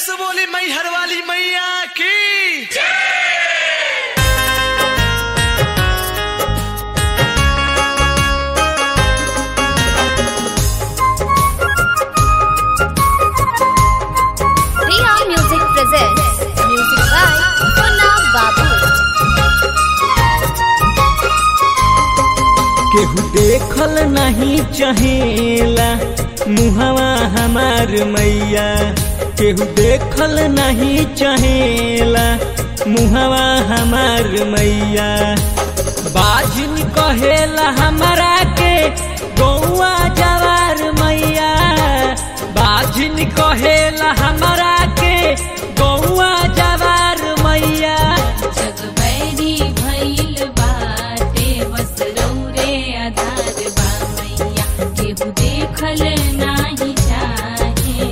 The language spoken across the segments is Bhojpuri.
से बोली मैहर वाली मैया की Riya Music presents music by Punna Babu. केहू देखल नहीं चहेला मुहवा हमार मैया केहू देखल नहीं चहेला मुहवा हमार मैया बाजिन कहेला हमरा के गौआ जवार मैया बाजिन कहेला हमरा के गौआ जवार मैया जगबैरी भइल बाटे बस रौरे आधार बा मैया केहू देखल नाही चाहे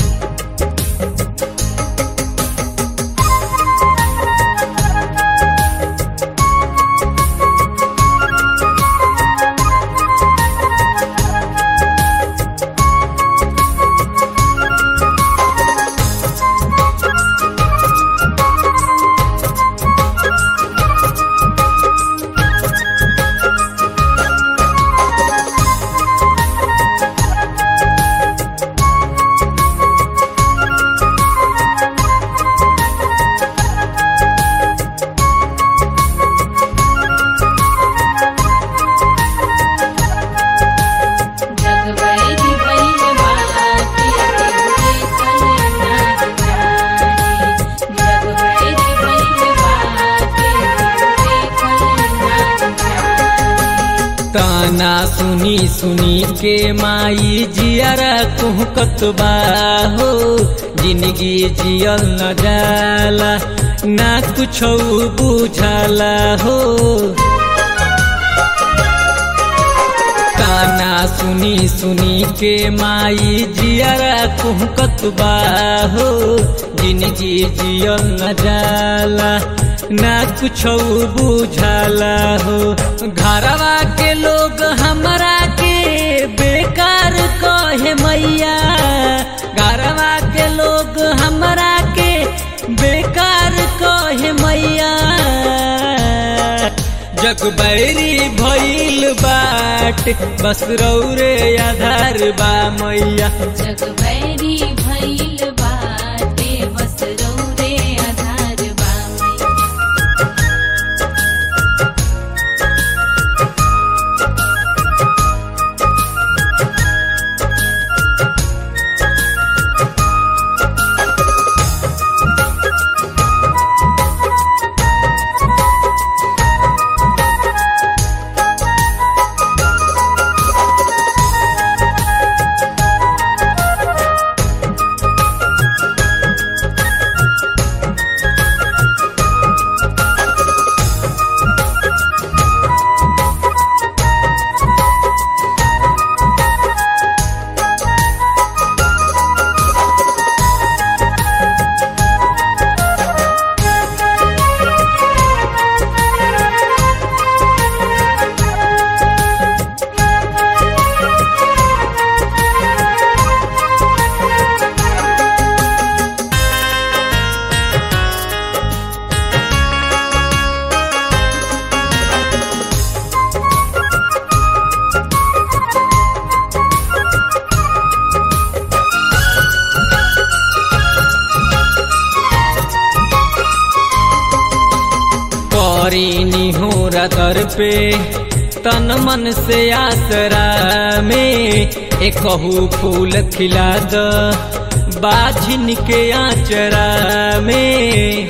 जगबैरी भइल बाटे केहू देखल नाही चाहे जगबैरी भइल बाटे केहू देखल नाही चाहे ताना सुनी सुनी के माई जियरा कुहकत बा हो जिंदगी जियल न जाला ना कुछ बुझाला हो ताना सुनी सुनी के माई जियरा कुहकत बा हो जिंदगी जियल न जाला ना कुछ बुझाला हो घरवा के लोग हमरा के बेकार कहे मैया घरवा के लोग हमरा के बेकार कहे मैया जगबैरी भइल बाट बस रौरे आधार बा मैया जगबैरी भइल बाटे बस रौरे आधार बा मैया करी निहोरा दर पे तन मन से आसरा में एकहू फूल खिला द बाझिन के आचरा में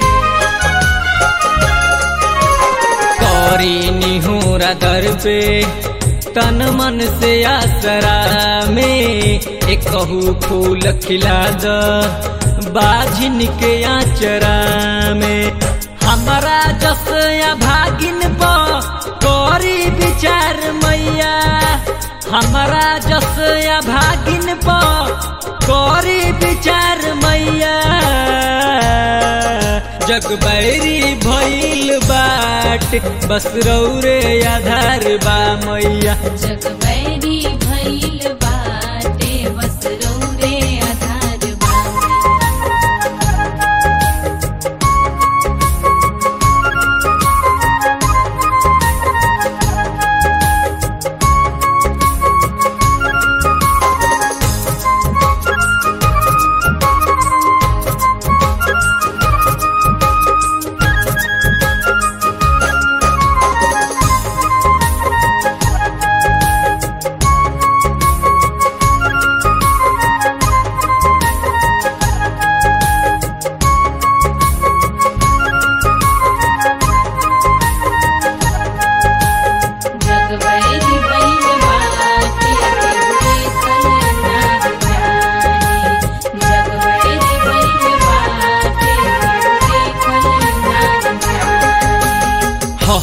करी निहोरा दर पे तन मन से आसरा में एकहू फूल खिला द बाझिन के आचरा में हमारा जस या भागिन प करी विचार मैया हमारा जस या भागिन प करी विचार मैया जगबैरी भइल बाट बस रौरे आधार बा मैया जगबैरी भइल बाटे बस रौरे आधार बा मैया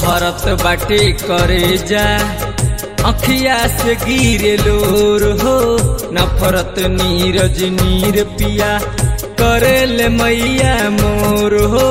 हरत बाटे करे जा अखिया से गिरे लोर हो नफरत नीरज नीर पिया करे ले मैया मोर हो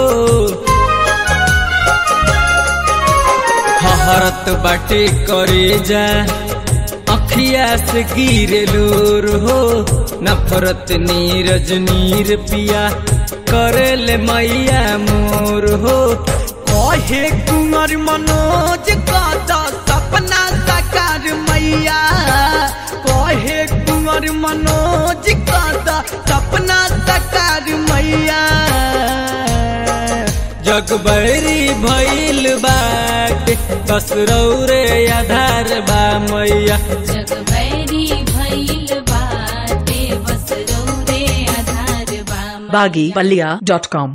हरत बाटे करे जा अखिया से गिरे लोर हो नफरत नीरज नीर पिया करे ले मैया मोर हो कहे कुंवर मनोज का सपना साकार मैया कहे कुंवर मनोज का सपना साकार मैया जगबैरी भइल बाटे बस रौरे आधार बा मैया जगबैरी भइल बाटे बस रौरे आधार बा baggypalia.com